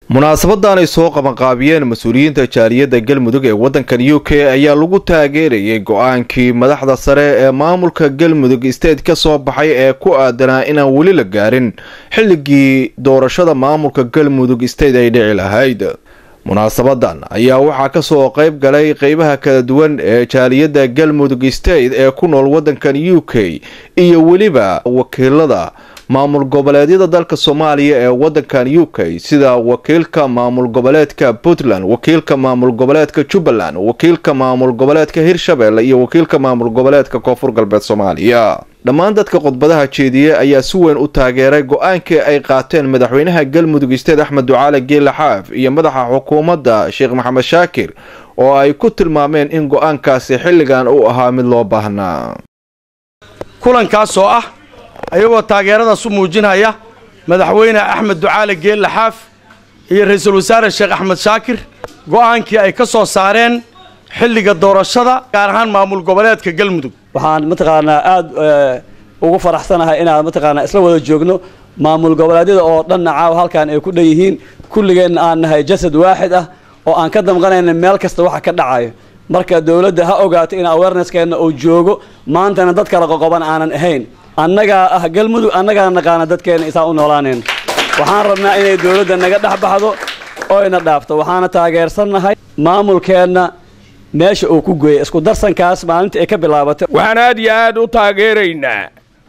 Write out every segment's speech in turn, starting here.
munaasabadan ay soo qabanqaabiyeen mas-uuliyiinta jaaliyadda galmudug ee waddankan u k ayaa lagu taageerayay go-aankii madaxda sare ee maamulka galmudug state ka soo baxay ee ku aadanaa inaan weli la gaarin xilligii doorashada maamulka galmudug state ay dhici lahayd munaasabadan ayaa waxaa kasoo qeyb galay qeybaha kala duwan ee jaaliyadda galmudug state ee ku nool waddankan u k iyo weliba wakiilada maamul goboleedyada dalka soomaaliya ee waddankan u k sida wakiilka maamul goboleedka puntland wakiilka maamul goboleedka jubbaland wakiilka maamul goboleedka hirshabelle iyo wakiilka maamul goboleedka koonfur galbeed soomaaliya dhammaan dadka khudbadaha jeediye ayaa si weyn u taageeray go-aankii ay qaateen madaxweynaha galmudug isteed axmed ducaale geela xaaf iyo madaxa xukuumadda sheekh maxamed shaakir oo ay ku tilmaameen in go-aankaasi xilligan uu ahaa mid loo baahnaa kulankaas oo ah ayagoo taageeradaas u muujinaya madaxweyne axmed ducaale geelle xaaf iyo ra-iisul wasaare sheekh axmed shaakir go'aankii ay ka soo saareen xilliga doorashada gaar ahaan maamul goboleedka galmudug waxaan mataqaanaa aada ugu faraxsanahay inaan mataqaanaa isla wada joogno maamul goboleedyada oo dhanna caawa halkan ay ku dhan yihiin kulligeenna aan nahay jasad waaxid ah oo aan ka damqanayna meel kasta waxa ka dhacayo marka dowladda ha ogaato in awareneskeenna uu joogo maantana dad kala qoqoban aanan ahayn annagaa ah galmudug annagaa naqaana dadkeenna isaa u noolaanayn waxaan rabnaa inay dowladda naga dhex baxdo oyna dhaafto waxaana taageersannahay maamulkeenna meesha uu ku geeyay isku darsankaas maalinta ay ka bilaabatay waxaan aad iyo aad u taageeraynaa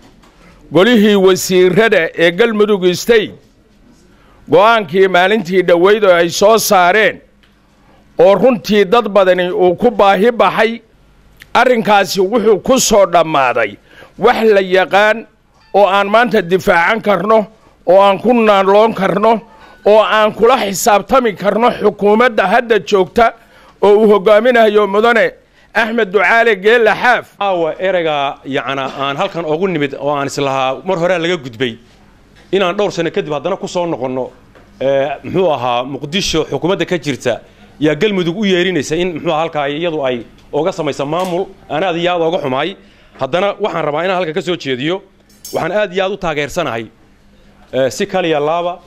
golihii wasiirada ee galmudug state go'aankii maalintii dhoweyd oo ay soo saareen oo runtii dad badani uu ku baahi baxay arrinkaasi wuxuu ku soo dhammaaday wax la yaqaan oo aan maanta difaacan karno oo aan ku naanloon karno oo aan kula xisaabtami karno xukuumadda hadda joogta oo uu hoggaaminayo mudane axmed ducaale geelle xaaf aawa ereyga yacnaa aan halkan ogu nimid oo aan islahaa mar horea laga gudbay inaan dhowr sano kadib haddana ku soo noqonno muxuu ahaa muqdisho xukuumadda ka jirta yaa galmudug u yeerinaysa in muxuu aha halkaa iyadu ay oga samaysa maamul aan aad iyo aad ooga xumaay haddana waxaan rabaa inaan halkan ka soo jeediyo waxaan aad iyo aad u taageersanahay si kaliya laaba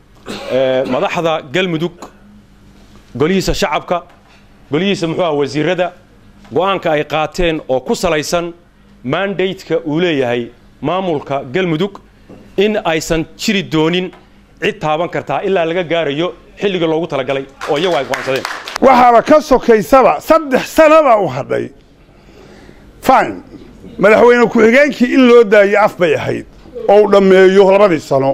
madaxda galmudug golihiisa shacabka golihiisa muxuu aha wasiirada go'aanka ay qaateen oo ku salaysan mandateka uu leeyahay maamulka galmudug in aysan jiri doonin cid taaban kartaa ilaa laga gaarayo xilliga loogu talagalay oo iyagu ay go'aansadeen waxaaba ka sokaysaba saddex sanaba u hadhay fine madaxweyne ku-xigeenkii in loo daayo af bay ahayd oo uu dhammeeyo labadii sano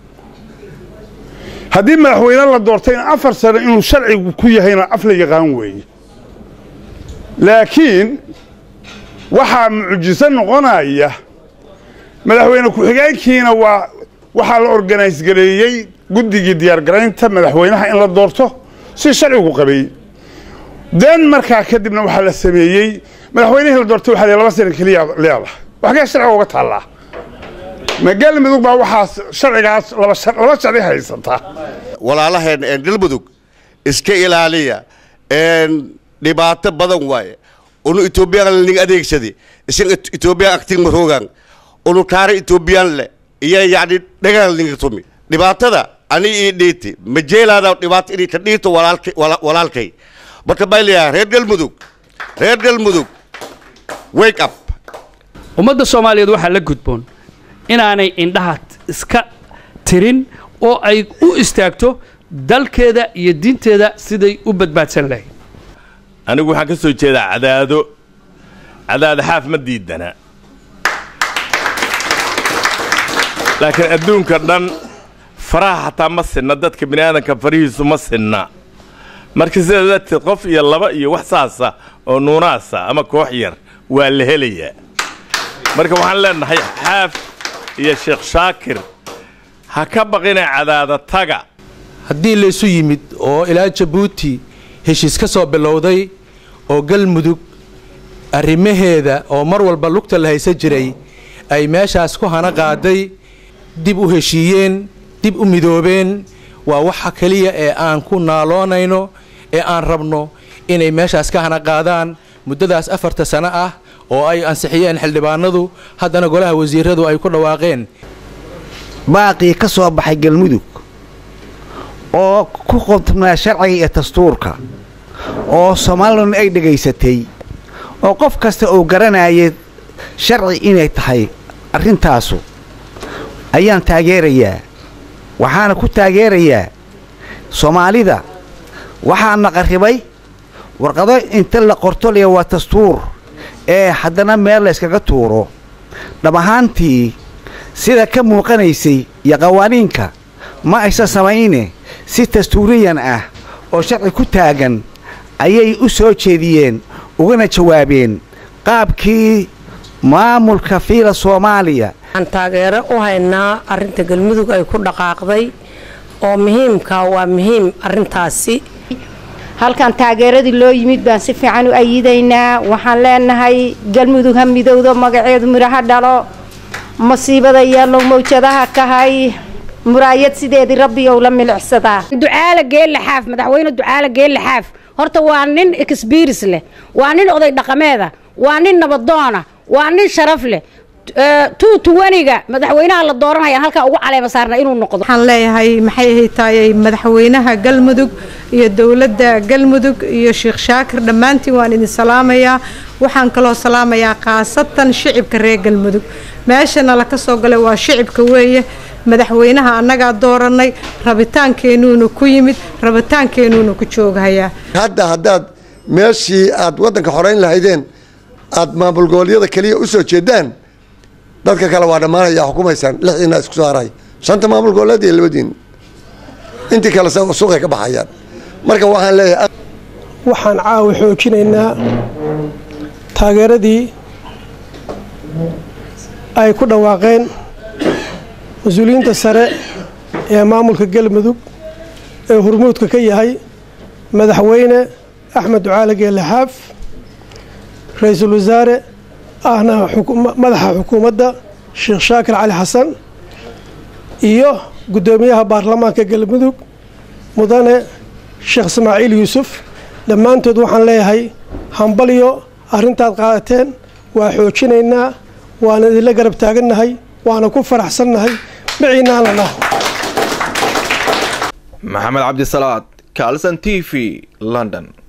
haddii madaxweyne la doortayna afar sano inuu sharcigu ku yahayna af la yaqaan weeye laakiin waxaa mucjiso noqonaya madaxweyne ku-xigeenkiina waa waxaa la organise gareeyey guddigii diyaargaraynta madaxweynaha in la doorto si sharcigu qabay den markaa kadibna waxaa la sameeyey madaxweynihii la doortay waxaa laba sana keliya leedahay waxgee sharciga uga taallaa ma galmudug baa waxaas sharcigaas laba sharci haysata walaalaheen galmudug iska ilaaliya dhibaato badan waaye unu etoobiyaan ning adeegsadi isan etoobiyaan agtin maroogan unu taari etoobiyaan le iyo yacni dhagaan ninga tumi dhibaatada ani ii dhiiti ma jeelaada dhibaato inay ka dhiito walaalkay marka baa leeyahay reer galmudug reer galmudug wake up ummadda soomaaliyeed waxaa la gudboon inaanay indhaha iska tirin oo ay u istaagto dalkeeda iyo diinteeda siday u badbaadsan lahayd anigu waxaan ka soo jeedaa cadaado cadaado xaaf ma diidana laakiin adduunka dhan faraha xataa ma sinna dadka bini aadanka farihiisu ma sinna marka sidaa darteed qof iyo laba iyo wax saasa oo nuunaasa ama koox yar waa la helayaa marka waxaan leenahay xaaf iyo sheekh shaakir ha ka baqina cadaada taga haddii laysu yimid oo ilaa jabuuti heshiis ka soo bilowday oo galmudug arrimaheeda oo mar walba lugta la haysan jiray ay meeshaas ku hana qaaday dib u heshiiyeen dib u midoobeen waa waxa keliya ee aan ku naaloonayno ee aan rabno inay meeshaas ka hana qaadaan muddadaas afarta sano ah oo ay ansixiyeen xildhibaanadu haddana golaha wasiiradu ay ku dhawaaqeen baaqii ka soo baxay galmudug oo ku qodnaa sharciga iyo dastuurka oo soomaalilana ay dhegaysatay oo qof kasta uu garanayay sharci inay tahay arrintaasu ayaan taageerayaa waxaana ku taageerayaa soomaalida waxaana qarribay warqado inta la qorto liya waa dastuur ee haddana meel la yskaga tuuro dhab ahaantii sida ka muuqanaysay iyo qawaaniinka ma aysan samayne si dastuuriyan ah oo sharci ku taagan ayay u soo jeediyeen ugana jawaabeen qaabkii maamulka fiila soomaaliya waxaan taageero u haynaa arrinta galmudug ay ku dhaqaaqday oo muhiimka waa muhiim arrintaasi halkan taageeradii loo yimid baan si fiican u ayidaynaa waxaan leenahay galmudug ha midowdo magaceedu midhaha dhalo masiibada yeellow mawjadaha kahay muraayad sideedii rabbiyow la milicsadaa ducaale geelle xaaf madaxweyne ducaale geelle xaaf horta waa nin exbiris leh waa nin oday dhaqameeda waa nin nabadoona waa nin sharaf leh tuutuwaniga madaxweynaha la dooranaya halkaa ugu caleema saarna inuu noqdo waxaan leeyahay maxay ahaytaayey madaxweynaha galmudug iyo dowladda galmudug iyo sheekh shaakir dhammaantiin waan idin salaamayaa waxaan kaloo salaamayaa khaasatan shicibka reer galmudug meeshana la ka soo galay waa shicibka weeye madaxweynaha annagaa doorannay rabitaankeennuuna ku yimid rabitaankeennuuna ku jooghayaa hadda haddaad meeshii aad waddanka xorayn lahaydeen aad maamul goboleedyada keliya u soo jeedaan dadka kale waa dhammaanaya xukumaysaan lixdiina isku soo haray shanta maamul goboleed iyo labadiin intii kale suuqay ka baxayaan marka waxaan leeyahay waxaan caawa xoojinaynaa taageeradii ay ku dhawaaqeen mas-uuliyiinta sare ee maamulka galmudug ee hurmuudka ka yahay madaxweyne axmed ducaale geelle xaaf ra-iisul wasaare ahna madaxa xukuumadda sheekh shaakir cali xasan iyo guddoomiyaha baarlamaanka galmudug mudane sheekh ismaaciil yuusuf dhammaantood waxaan leeyahay hambalyo arrintaad qaadateen waa xoojinaynaa waana idinla garab taagannahay waana ku faraxsannahay maciinaan la dhaho maxamed cabdisalaad kalson t v london